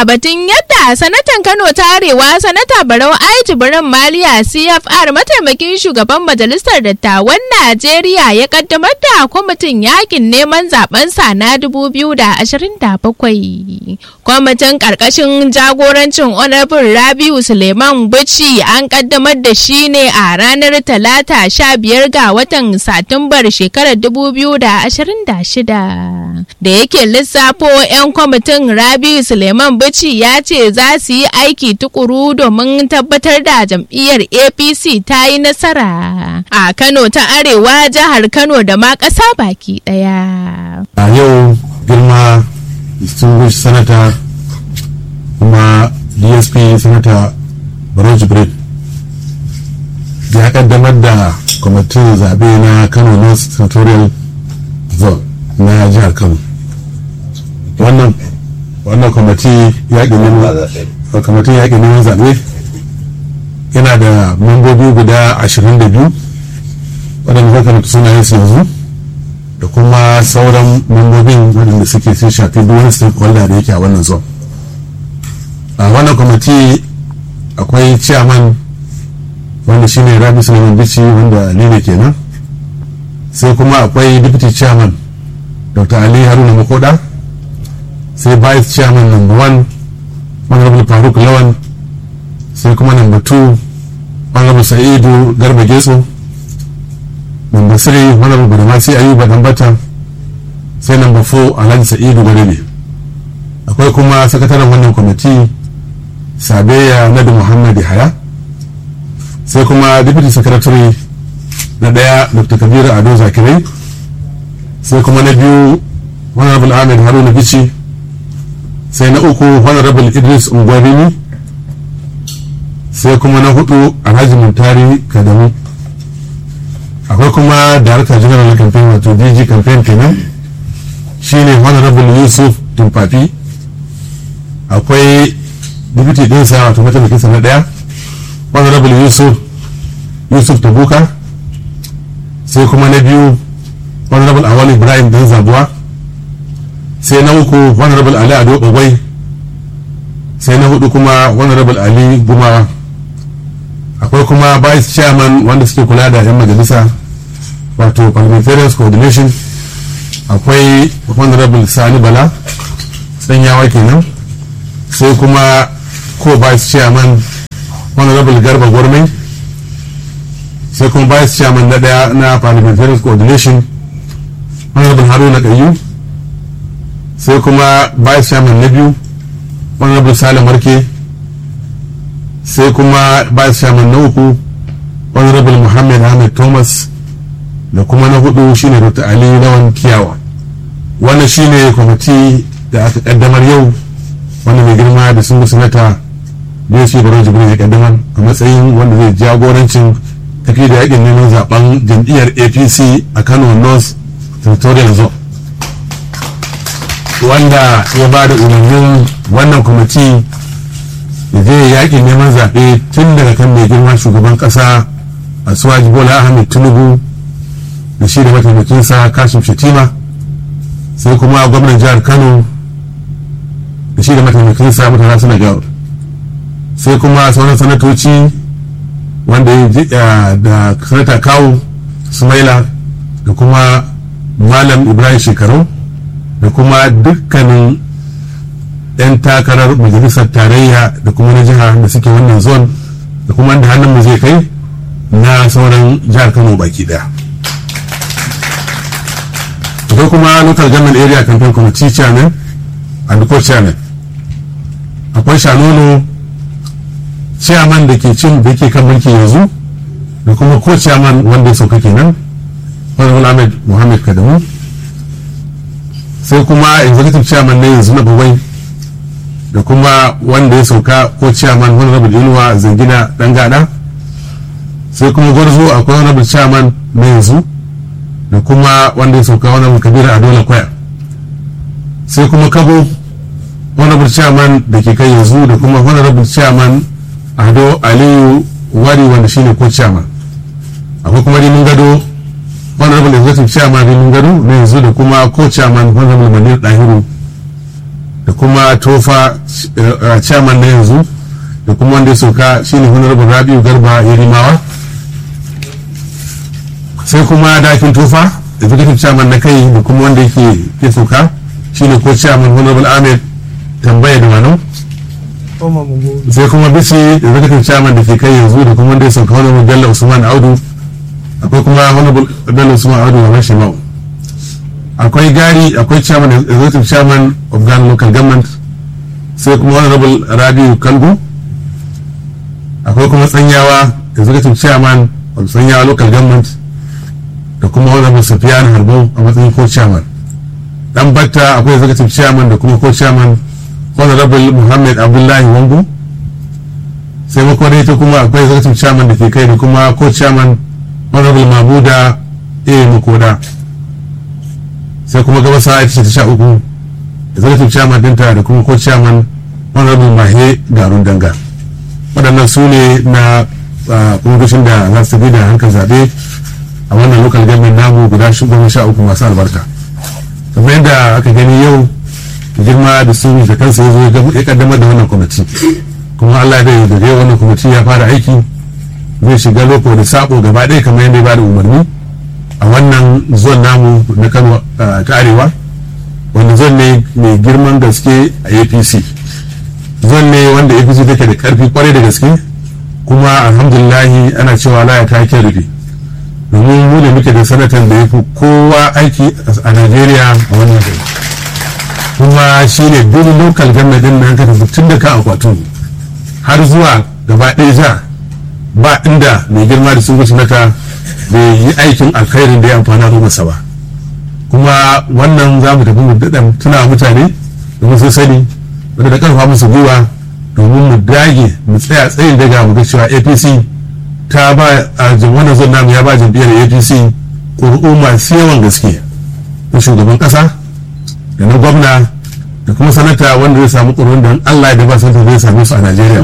a batun yadda sanatan Kano ta Arewa sanata Barau Ai Jibrin Maliya CFR mataimakin shugaban majalisar dattawan Najeriya ya kaddamar da kwamitin yakin neman zaben sa na 2027. Kwamitin karkashin jagorancin Honorable Rabiu Suleiman Bichi an kaddamar da shi ne a ranar Talata 15 ga watan Satumbar shekarar 2026. Da yake lissafo 'yan kwamitin Rabiu Suleiman Bichi ya ce za su yi aiki tukuru domin tabbatar da jam'iyyar APC ta yi nasara a Kano ta Arewa jihar Kano da ma ƙasa baki ɗaya. a yau girma distinguished senator kuma dsp senator barau jibril ya kaddamar da kwamitin zaɓe na kano north senatorial zone na jihar kano wannan wannan kwamiti yaƙi neman kwamitin yaƙi neman zaɓe yana da membobi guda 22 waɗanda zaka mutu sunayen su yanzu da kuma sauran mambobin waɗanda suke sun shafi duk wani stakeholder da yake a wannan zone a wannan kwamiti akwai chairman wanda shine rabi sulaiman bici wanda ni ne kenan sai kuma akwai deputy chairman dr ali haruna makoda sai vice chairman number one honorable faruk lawan sai kuma number two honorable sa'idu garba getso number three honorable badamasi ayuba dambata sai number four alhaji sa'idu gwadabe akwai kuma sakataren wannan kwamiti sabeya nadu muhammad haya sai kuma deputy secretary na daya dr kabiru ado zakirai sai kuma na biyu honorable ahmed haruna bici sai na uku honorable idris ungwarini sai kuma na hudu alhaji muntari kadamu akwai kuma director general na campaign wato dg campaign kenan shine honorable yusuf tumfafi akwai deputy dinsa wato mataimakinsa na daya honorable yusuf yusuf tabuka sai kuma na biyu honorable awal ibrahim dan zabuwa sai na uku honorable ali ado bagwai sai na hudu kuma honorable ali gumawa akwai kuma vice chairman wanda suke kula da 'yan majalisa wato parliamentarians coordination akwai honorable sani bala tsanyawa kenan sai kuma ko vice chairman honorable garba gwarmai sai kuma vice chairman na daya na parliamentarians coordination honorable haruna kayu sai kuma vice chairman na biyu honorable salim marke sai kuma vice chairman na uku honorable muhammad ahmed thomas da kuma na hudu shine dr ali lawan kiyawa wannan shine kwamiti da aka kaddamar yau wanda mai girma da sun sanata da ya baro jibril ya kaddamar a matsayin wanda zai jagorancin tafi da yakin neman zaben jam'iyyar apc a kano north territorial zone wanda ya ba da umarnin wannan kwamiti da zai yakin neman zaɓe tun daga kan mai girma shugaban ƙasa a suwaji bola ahmed tinubu da shi da mataimakinsa kashim shatima sai kuma gwamnan jihar kano da shi da mataimakinsa mutane suna gawar sai kuma sauran sanatoci wanda ya da sanata kawo sumaila da kuma malam ibrahim shekaru da kuma dukkanin 'yan takarar majalisar tarayya da kuma na jiha da suke wannan zone da kuma da hannun mu zai kai na sauran jihar kano baki daya akwai kuma local government area campaign committee chairman and co-chairman akwai shanono chairman da ke cin da ke kan mulki yanzu da kuma co-chairman wanda ya sauka kenan honorable ahmed muhammad kadamu sai kuma executive chairman na yanzu na bawai da kuma wanda ya sauka ko chairman honorable inuwa zangina dan gada sai kuma gwarzo akwai honorable chairman na yanzu da kuma wanda ya sauka honorable kabiru adola kwaya sai kuma kabo honorable chairman da ke kai yanzu da kuma honorable chairman ado aliyu wari wanda shine ko chairman akwai kuma rimin gado honorable executive chairman rimin gado na yanzu da kuma ko chairman honorable manir dahiru da kuma tofa uh, chairman na yanzu da kuma wanda ya sauka shine honorable rabiu garba yarimawa sai kuma dakin tofa executive chairman na kai da kuma wanda yake ke sauka shine ko chairman honorable ahmed tambaya da wano sai kuma bisi executive chairman da ke kai yanzu da kuma wanda ya sauka honorable bello usman audu akwai kuma honorable bello usman audu wa mashimau akwai gari akwai chairman executive chairman of Ghana local government sai kuma honorable rabiu kalgo akwai kuma tsanyawa executive chairman of tsanyawa local government da kuma honorable sufiyan harbo a matsayin co chairman dan batta akwai executive chairman da kuma co chairman honorable muhammad abdullahi wangu sai makwarai ta kuma akwai executive chairman da ke kai da kuma co chairman honorable mabuda a makoda sai kuma gabasa ita ce ta sha uku executive chairman dinta da kuma co chairman honorable mahe garun danga waɗannan su ne na ƙungushin da za su bi da hankali zaɓe a wannan local government namu guda goma sha uku masu albarka kamar yadda aka gani yau girma da su da kansa ya zo ya kaddamar da wannan kwamiti kuma allah da daga yau wannan kwamiti ya fara aiki zai shiga loko da sabo gaba ɗaya kamar yadda ya bada umarni a wannan zon namu na kano ta arewa wanda zon ne mai girman gaske a apc zon ne wanda apc take da karfi kwarai da gaske kuma alhamdulillahi ana cewa laya ta ke rufe domin mu ne muke da sanatan da ya fi kowa aiki a najeriya a wannan gari kuma shi ne duk local government din nan ka tafi tun da ka akwatun har zuwa gaba ɗaya ja ba inda mai girma da sun guci naka bai yi aikin alkhairin da ya amfana masa ba kuma wannan za mu tafi mu daɗa tuna mutane domin sun sani wanda da ƙarfa musu gwiwa domin mu dage mu tsaya tsayin daga mu ga cewa apc ta ba a wannan zon namu ya ba jam'iyyar apc ƙuri'u masu yawan gaske na shugaban ƙasa da na gwamna da kuma sanata wanda zai samu ƙuri'un da allah da ba sanata zai same su a najeriya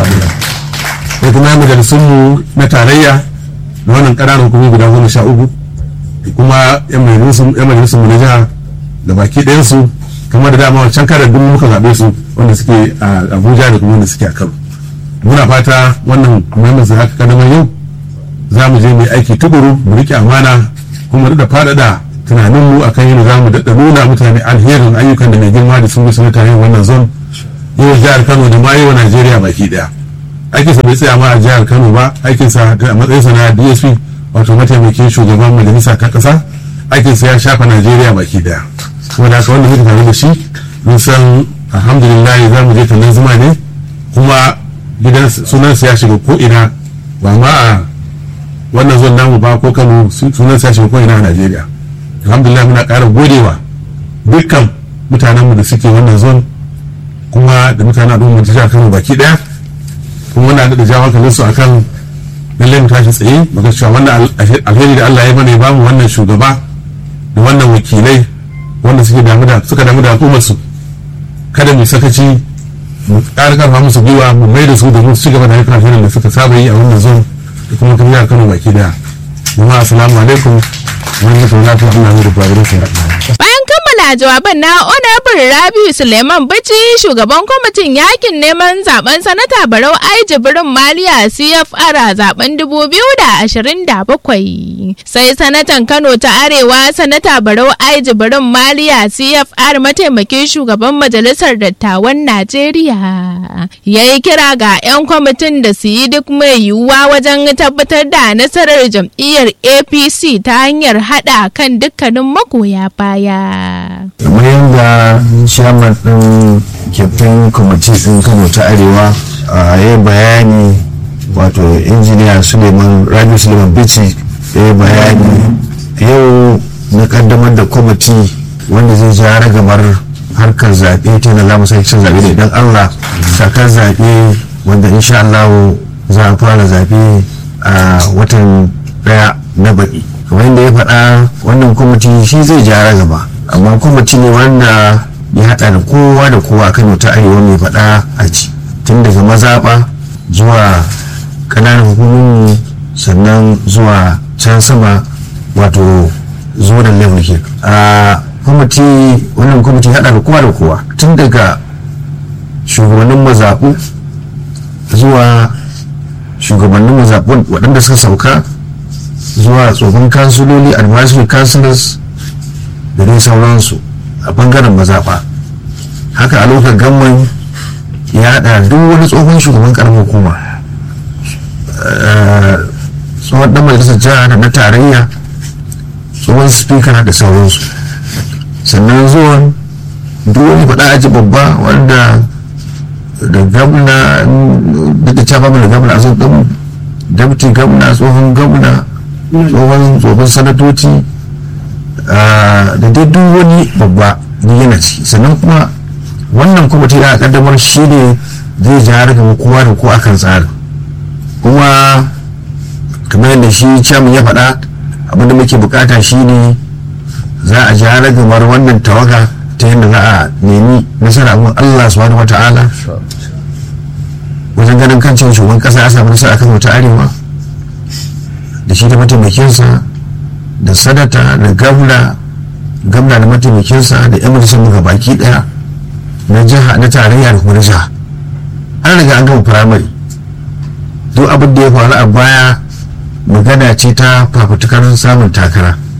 da kuma majalisunmu na tarayya da wannan ƙananan hukumomi guda goma sha uku da kuma yan majalisunmu na jiha da baki ɗayansu kamar da dama wancan karar duk muka zaɓe su wanda suke a abuja da kuma wanda suke a kano muna fata wannan muhimmin su haka kadamar yau za mu je mai aiki tukuru mu riƙe amana kuma da faɗaɗa tunaninmu a kan yadda za mu daɗa nuna mutane alherin ayyukan da mai girma da sun gusa mutane wannan zon yau jihar kano da ma yau najeriya baki ɗaya aikinsa bai tsaya ma a jihar kano ba aikinsa a matsayinsa na dsp wato mataimakin shugaban majalisa ta ƙasa aikinsa ya shafa najeriya baki ɗaya kuma da haka wanda muke tare da shi mun san alhamdulillah za mu je tallan zuma ne kuma gidan sunansa ya shiga ko ina ba ma a wannan zon namu ba ko kano sunansa ya shiga ko ina a najeriya alhamdulillah muna ƙara godewa dukkan mutanenmu da suke wannan zon kuma da mutanen al'ummar jihar kano baki daya kuma muna da jawo hankalin su akan lallai mu tashi tsaye muga cewa wannan alheri da Allah ya mana ya bamu wannan shugaba da wannan wakilai wanda suke damu da suka damu da al'ummar su kada mu sakaci mu ƙara ƙarfa musu gwiwa mu mai da su da mu ci gaba da ayyukan alherin da suka saba yi a wannan zon da kuma kan jihar Kano baki daya jama'a assalamu alaikum wani mutum lafiya Allah ya rubuta wurin Bayan kammala jawaban na Honorable Rabiu Suleiman Bichi shugaban kwamitin yakin neman zaben sanata Barau Ai Jibrin Maliya CFR a zaben 2027. Sai sanatan Kano ta Arewa sanata Barau Ai Jibrin Maliya CFR mataimakin shugaban majalisar dattawan Najeriya. Ya yi kira ga 'yan kwamitin da su yi duk mai yiwuwa wajen tabbatar da nasarar jam'iyyar APC ta hanyar haɗa kan dukkanin magoya baya. kamar yadda chairman din kyaftin kwamiti din kano ta arewa a yi bayani wato injiniya suleiman rabi suleiman bici ya yi bayani yau na kaddamar da kwamiti wanda zai ja ragamar harkar zaɓe ta yana zamu sake cin zaɓe da idan allah sakar zaɓe wanda insha allahu za a fara zaɓe a watan ɗaya na baɗi kamar yadda ya faɗa wannan kwamiti shi zai ja ragama amma kwamiti ne wanda ya haɗa da kowa da kowa kano ta arewa mai faɗa a ci tun daga mazaɓa zuwa ƙananan hukumomi sannan zuwa can sama wato zuwa level ke a kwamiti wannan kwamiti haɗa da kowa da kowa tun daga shugabannin mazaɓu zuwa shugabannin mazaɓun waɗanda suka sauka zuwa tsohon kansuloli advisory councilors da dai sauransu a bangaren mazaɓa haka a lokacin gamman ya haɗa duk wani tsohon shugaban ƙaramin hukuma tsohon ɗan majalisar jiha da na tarayya tsohon speaker da sauransu sannan zuwan duk wani faɗa aji babba wanda da gamna da ta caba da gamna a ɗin dabti gamna tsohon gamna tsohon tsohon sanatoci da dai duk wani babba ni yana ciki sannan kuma wannan kwamiti da kaddamar shi ne zai ja daga kowa da ko akan tsarin kuma kamar yadda shi chairman ya faɗa abinda muke bukata shi ne za a ja ragamar wannan tawaga ta yadda za a nemi nasara abin allah subhanahu wata'ala wajen ganin kan cewa shugaban kasa ya samu nasara kan wata arewa da shi da mataimakinsa da sadata da gamna gamna da mataimakinsa da yan majalisar muka baki daya na jiha na tarayya da kuma na jiha an riga an gama firamare duk abin da ya faru a baya magana ce ta fafutukar samun takara